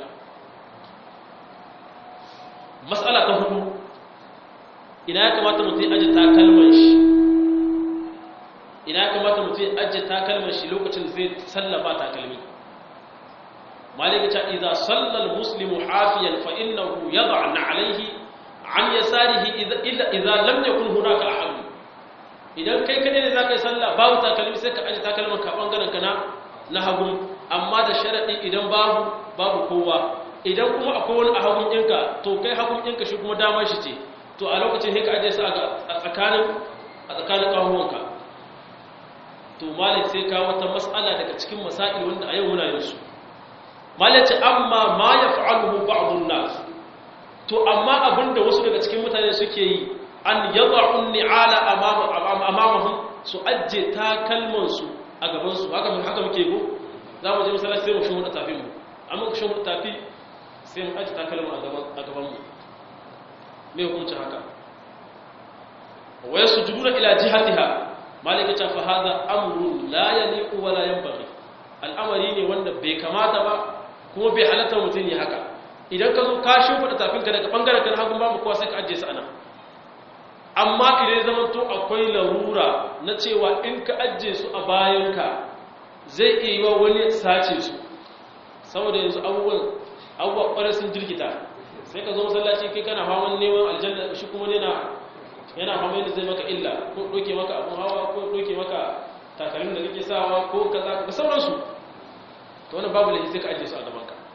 matsala ta hudu ina ya kamata mutum ya ajiye takalman shi ina ya kamata mutum ya ajiye takalman shi lokacin zai sallaba takalmi malika ta idza salla almuslimu hafiyan fa innahu yad'a alayhi an yasarihi idza idza lam yakun hunaka ahad idan kai kadai ne zaka yi sallah babu takalmi sai ka ajiye takalman ka bangaren ka na na hagu amma da sharadi idan babu babu kowa idan kuma akwai wani a hagun ɗinka to kai hagun ɗinka shi kuma damar shi ce to a lokacin sai ka ajiye su a tsakanin a tsakanin ƙahuwanka to malik sai ka wata matsala daga cikin masail wanda a yau muna yin su malik ce amma ma ya fa'aluhu ba'dun nas to amma abinda wasu daga cikin mutane suke yi an yad'u ni'ala amamahum su ajje takalman su a gaban su haka haka muke go za mu je masallaci sai mu shi hudu tafi mu amma ku shi hudu tafi sai mu aji takalma a gabanmu me hukuncin haka waya su juduna ila jihatiha malika ta fa hada amrun la yaliqu wala yanbaghi al'amari ne wanda bai kamata ba kuma bai halatta mutum ya haka idan ka zo ka shimfida tafinka daga bangaren kan hagun babu kowa sai ka ajiye su ana amma idan zaman to akwai larura na cewa in ka ajiye su a bayanka zai iya yi wa wani sace su saboda yanzu abubuwan abubuwa kwarar sun jirgita sai ka zo masallaci kai kana faman neman aljanna shi kuma yana yana faman yadda zai maka illa ko doke maka abun hawa ko doke maka takalmin da kake sawa ko kaza da sauransu to wannan babu laifi sai ka ajiye su a gaban ka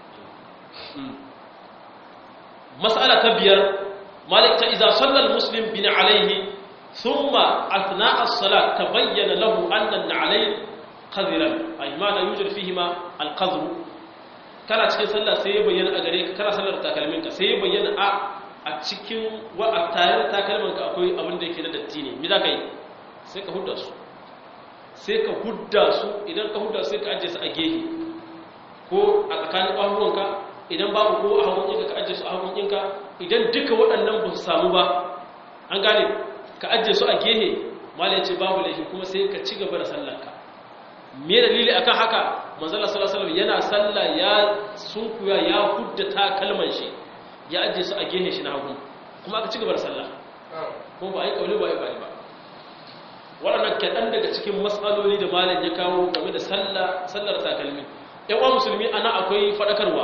mas'ala ta biyar malik ta idza sallal muslim bin alayhi thumma athna as-salat tabayyana lahu anna an-na'alayn qadhiran ay ma la yujad fihima al-qadhr kana cikin sallah sai ya bayyana a gare ka kana sallar takalmin ka sai ya bayyana a a cikin wa a tayar takalmin ka akwai abin da yake na datti ne me za ka yi sai ka hudda su sai ka hudda su idan ka hudda sai ka ajiye su a gehe ko a tsakanin ƙwahuwanka idan babu ko a hagun ɗinka ka ajiye su a hagun ɗinka idan duka waɗannan ba su samu ba an gane ka ajiye su a gehe mala ya ce babu laifi kuma sai ka ci gaba da sallarka me dalili akan haka manzala sallallahu alaihi yana sallah ya sunkuya ya hudda ta kalman shi ya ajiye su a gehe shi na hagu kuma aka ci gaba da sallah kuma ba a yi kauli ba a yi ba ba waɗannan kaɗan daga cikin matsaloli da malam ya kawo game da sallar takalmi yawa musulmi ana akwai faɗakarwa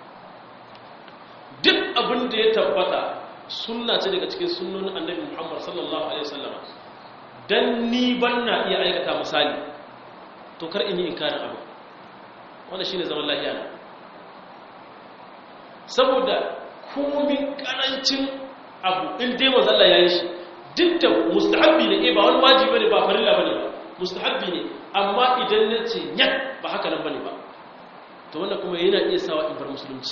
duk abin da ya tabbata sunna ce daga cikin sunnonin annabi muhammad sallallahu alaihi wasallam dan ni ban na iya aikata misali to kar in yi inkarin abu wanda shine zaman lafiya na saboda komin karancin abu in dai manzo Allah ya yi shi duk da mustahabbi ne eh ba wani wajibi bane ba farilla bane ba mustahabbi ne amma idan na ce nyak ba haka nan bane ba to wannan kuma yana iya sawa in bar musulunci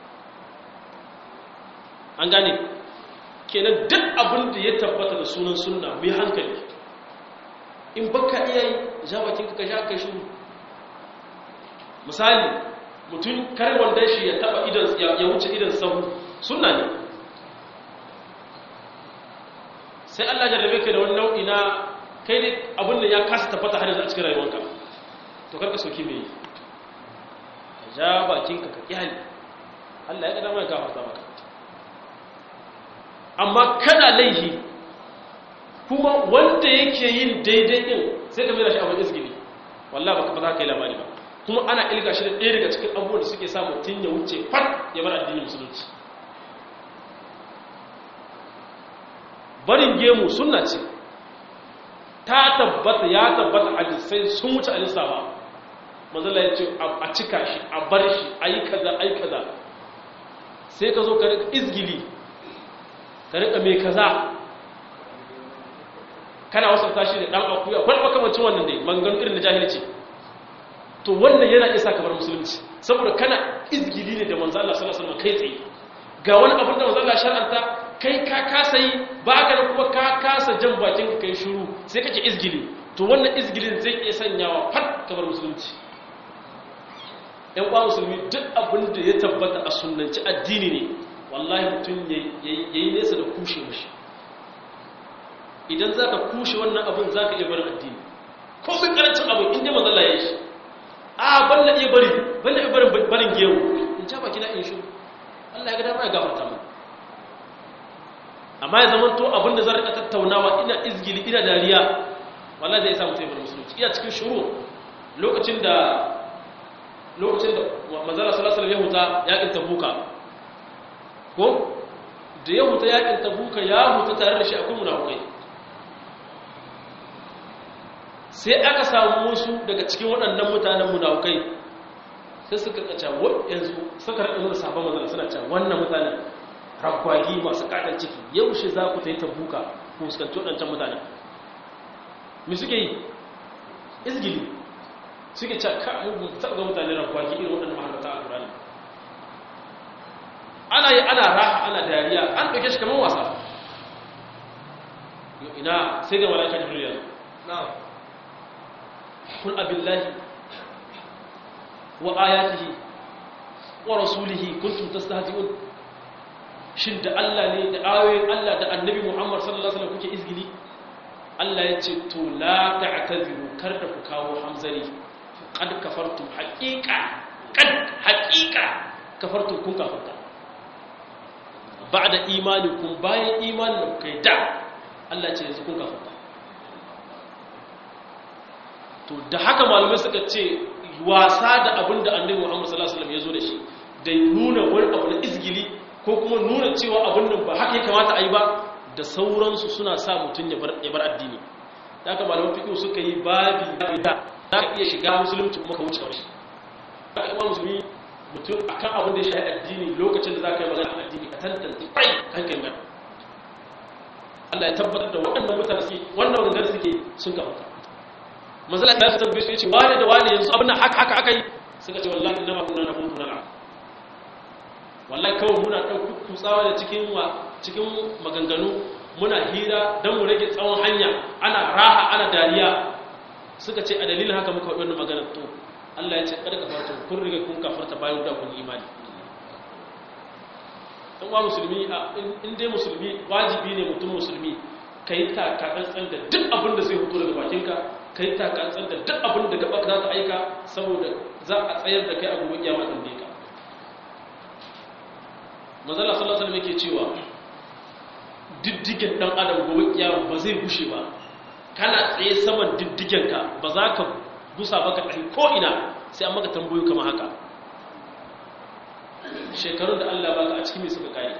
an gane kenan duk abin da ya tabbata da sunan sunna mu yi hankali in baka iya yi ja bakin ka sha kai shiru misali mutum kar wanda shi ya taba idan ya wuce idan sahu sunna ne sai Allah ya rabe ka da wani nau'i na kai ne abin da ya kasa tabbata har yanzu a cikin rayuwarka to karka soki me ka ja bakinka ka kyale Allah ya ga dama ya gafarta maka amma kana laihi kuma wanda yake yin daidai din sai ka mira shi abin isgili wallahi baka ba za ka yi labari ba kuma ana ilga shi da ɗaya daga cikin abubuwan da suke sa mutum ya wuce fat ya bar addinin musulunci barin gemu sunna ce ta tabbata ya tabbata hadisai sun wuce alisa ba mazala ya ce a cika shi a bar shi a yi kaza a yi kaza sai ka zo ka rika izgili ka rika mai kaza kana wasanta shi da ɗan akuya wani makamacin wannan dai mangan irin da jahilci to wannan yana isa kamar musulunci saboda kana izgili ne da manzo Allah sallallahu alaihi wasallam kai tsaye ga wani abin da manzo Allah shar'anta kai ka kasa yi ba ka da kuma ka kasa jan bakin ka kai shiru sai kake izgili to wannan izgilin zai iya sanyawa fat kamar musulunci ɗan uwa musulmi duk abin da ya tabbata a sunnanci addini ne wallahi mutum yayi nesa da kushe mashi idan zaka kushe wannan abin zaka iya barin addini ko sun karancin abin inda manzo Allah ya yi shi a balla iya bari balla iya barin barin gewu in ja baki na in shi Allah ya ga dama ya gafarta mu amma ya zama to abinda zan rika tattaunawa ina izgili ina dariya wallahi zai samu taibar musulunci ina cikin shuru lokacin da lokacin da manzala sallallahu alaihi wasallam ya huta yakin tabuka ko da ya huta yakin tabuka ya huta tare da shi akwai munafikai sai aka samu wasu daga cikin waɗannan mutanen munafukai sai suka kaca yanzu suka raɗa nuna sabon mazana suna cewa wannan mutanen ragwagi masu ƙaɗar ciki yaushe za ku ta yi tabuka ku fuskanci waɗancan mutanen me suke yi izgili suke cewa ka mugu taɓa ga mutane ragwagi irin waɗannan mahalarta a ƙurani ana yi ana raha ana dariya an ɗauke shi kamar wasa ina sai ga malaka jibril yanzu na'am قل أبي الله وآياته ورسوله كنتم تستهزئون shin da Allah ne da ayoyin Allah da annabi Muhammad sallallahu alaihi wasallam kuke izgili Allah ya ce to la ta'taziru kar da ku kawo hamzari qad kafartum haqiqa qad haqiqa kafartum kun kafarta ba'da imanikum bayan imanin da kai da Allah ya ce yanzu kun kafarta to da haka malamai suka ce wasa da abin da annabi Muhammad sallallahu alaihi wasallam ya zo da shi da nuna wani abu na izgili ko kuma nuna cewa abin nan ba haka ya kamata a yi ba da sauransu suna sa mutum ya bar addini da aka malaman fiƙi suka yi babi da za ka iya shiga musulunci kuma ka wuce kawai za ka ima musulmi mutum a kan abin da ya shahi addini lokacin da za ka yi magana addini ka tantance kai hankali mai Allah ya tabbatar da waɗannan mutane suke wannan wangar suke sun kafa ka manzala ta tambaye su yace wani da wani yanzu abin nan haka haka aka yi suka ce wallahi inna ma kunna nahudu na wallahi kawai muna ɗauki kutsawa da cikin wa cikin maganganu muna hira don mu rage tsawon hanya ana raha ana dariya suka ce a dalilin haka muka wannan maganar to Allah ya ce kada ka farto kun riga kun kafarta bayan da kun imani dan wa musulmi in dai musulmi wajibi ne mutum musulmi kai ta ka tsantsan da duk abin da zai fito daga bakinka kai ta ka tsantsan da duk abin da gaba za ta aika saboda za a tsayar da kai a gobe kiyama dan ka manzala sallallahu alaihi yake cewa diddigen dan adam gobe kiyama ba zai bushe ba kana tsaye saman diddigen ka ba za ka gusa ba ka tafi ko ina sai an maka tambayoyi kamar haka shekarun da Allah baka a cikin me suka kai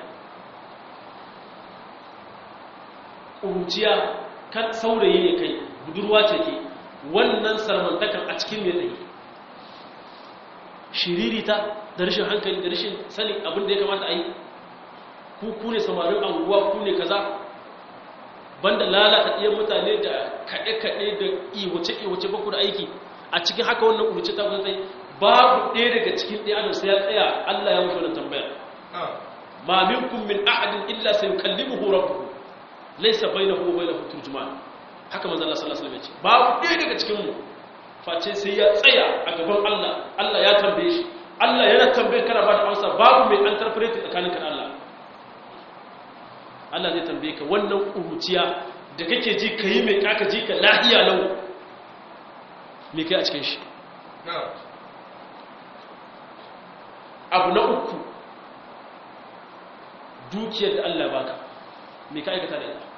kuruciya kan saurayi ne kai budurwa ce ke wannan sarmantakan a cikin me tsaye shiririta da rashin hankali da rashin sanin abin da ya kamata a yi ku ne samarin anguwa ku ne kaza banda lalata ɗiyan mutane da kaɗe-kaɗe da iwace-iwace baku da aiki a cikin haka wannan ƙurce ta zai babu ɗaya daga cikin ɗaya adam sai ya tsaya Allah ya wuce wannan tambaya ma minkum min ahadin illa sai yukallimuhu rabbuhu laysa bainahu wa bainahu turjuman haka manzo Allah sallallahu alaihi wasallam ya ce babu ɗaya daga cikin mu face sai ya tsaya a gaban Allah Allah ya tambaye shi Allah yana tambaye kana ba da amsa babu mai interpret tsakanin ka Allah Allah zai tambaye ka wannan kuruciya da kake ji kai mai kaka ji ka lahiya lau me kai a cikin shi abu na uku dukiyar da Allah baka me ka aikata da ita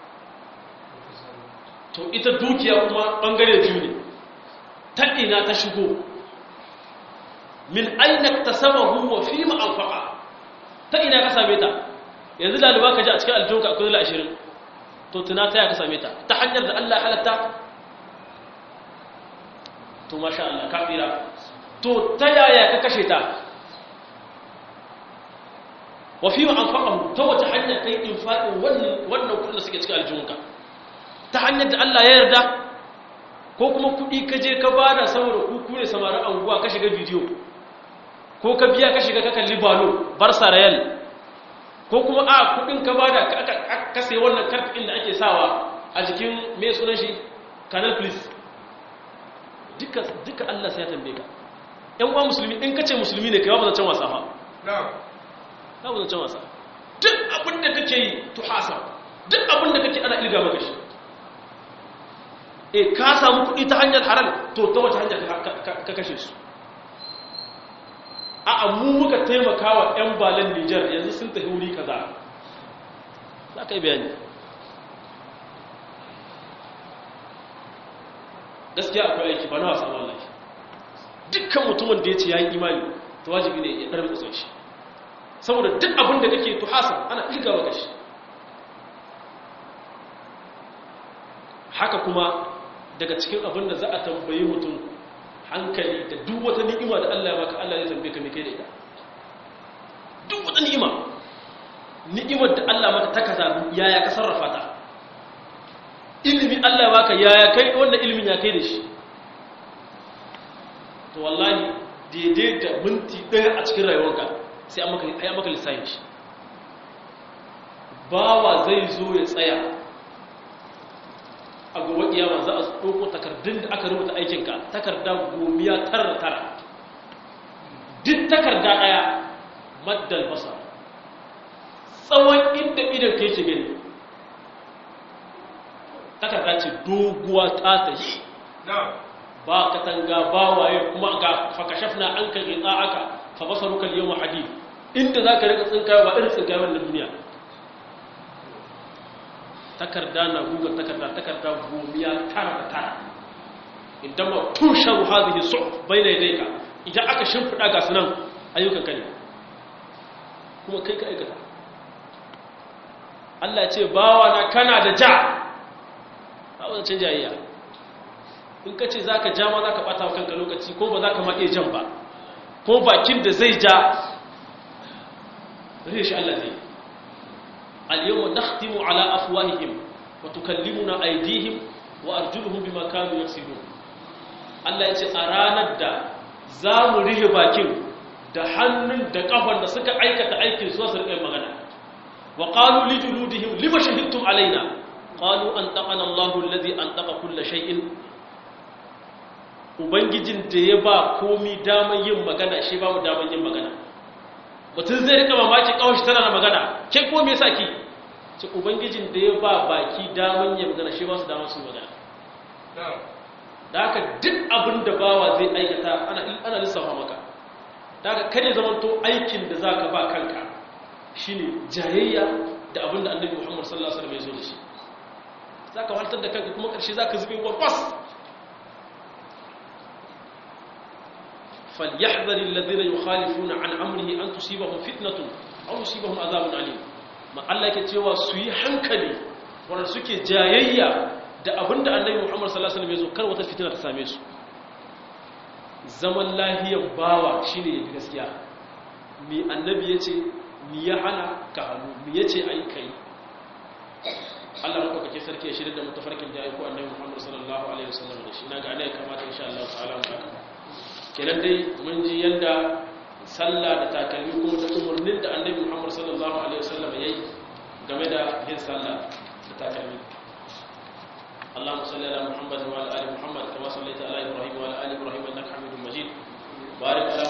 to ita dukiya kuma bangare biyu ne ta ina ta shigo min aina tasabahu wa fi ma anfaqa ta ina ka same ta yanzu daliba ka ji a cikin aljunka akwai dala 20 to tuna ta ya ka same ta ta hanyar da Allah halatta to masha Allah kafira to ta yaya ka kashe ta wa fi ma anfaqahu ta wata hanya kai infaqin wannan wannan kudin da suke cikin aljunka ta hanyar da Allah ya yarda ko kuma kuɗi ka je ka bada saboda kuku ne samarin anguwa ka shiga bidiyo ko ka biya ka shiga ka kalli balo barsa rayal ko kuma a kuɗin ka bada ka sai wannan karfin da ake sawa a jikin mai sunan shi canal please duka duka Allah sai ya tambaye ka ƴan uwa musulmi in kace musulmi ne kai ba zancen wasa fa na'am ba zancen wasa duk abin da kake yi tuhasa duk abin da kake ana ilga maka shi e ka samu kuɗi ta hanyar haram to ta wace hanyar ka kashe su a mu muka taimaka wa 'yan balan nijar yanzu sun tafi wuri kaza za ka yi bayani gaskiya akwai aiki ba na wasa wallahi dukkan mutumin da ya ce ya yi imani ta wajibi ne ya ɗarbi tsoron shi saboda duk abin da kake tuhasa ana ilgawa gashi haka kuma daga cikin abin da za a tambayi mutum hankali da duk wata ni'ima da Allah ya baka Allah ya tambaye ka me kai da ita duk wata ni'ima ni'imar da Allah maka ta kaza yaya ka sarrafa ta ilimi Allah ya baka yaya kai wannan ilimin ya kai da shi to wallahi daidai da minti ɗaya a cikin rayuwarka sai an maka ai maka lissafin shi bawa zai zo ya tsaya a gobe kiyama za a ɗauko takardun da aka rubuta aikinka takarda gomiya tara tara duk takarda ɗaya maddal basa tsawon inda idan ka yake gani takarda ce doguwa ta ta yi ba katanga ba waye kuma ga fakashaf na an kan ritsa aka fa basaruka yau mahadi inda za ka rika tsinkawa ba irin tsinkawar na duniya takarda na gugar takarda takarda gomiya tara da tara idan ma tushen hazihi su bai na yadda ka idan aka shimfiɗa ga sunan ayyukan ka ne kuma kai ka aikata Allah ya ce bawa na kana da ja a wajen jayayya in ka ce za ka ja ma za ka ɓata kanka lokaci ko ba za ka maɗe jan ba ko bakin da zai ja zai shi Allah zai al-yawma nakhtimu ala afwahihim wa tukallimuna aydihim wa arjuluhum bima kanu yaksibun Allah ya ce a ranar da za mu rihe bakin da hannun da kafan da suka aikata aikin su su riƙe magana wa qalu li juludihim lima shahidtum alaina qalu an taqana Allahu alladhi an taqa kull shay'in ubangijin da ya ba komi daman yin magana shi ba mu daman yin magana mutum zai rika mamaki kawai tana na magana ke ko me yasa ki ce ubangijin da ya ba baki daman yin magana shi ba su daman su magana da haka duk abin da bawa zai aikata ana ana lissafa maka da haka kare zamanto aikin da zaka ba kanka shine jayayya da abin da annabi Muhammad sallallahu alaihi wasallam ya zo da shi zaka waltar da kanka kuma karshe zaka zube warwas فليحذر الذين يخالفون عن امره ان تصيبهم فتنه او يصيبهم عذاب اليم ma Allah yake cewa su yi hankali wanda suke jayayya da abinda Annabi Muhammad sallallahu alaihi wasallam ya zo kar wata fitina ta same su zaman lahiyan bawa shine yafi gaskiya mi annabi yace mi ya hana ka hannu mi yace ai kai Allah maka kake sarki ya shirya da mutafarkin da aiko Annabi Muhammad sallallahu alaihi wasallam da shi naga ana kamata insha Allah ta'ala mu haka kenan dai mun ji yadda sallah da takalmi kuma da umarnin da annabi muhammad sallallahu alaihi wasallam ya yi game da yin sallah da takalmi اللهم صل على محمد وعلى ال محمد كما صليت على ابراهيم وعلى ال ابراهيم انك حميد مجيد بارك على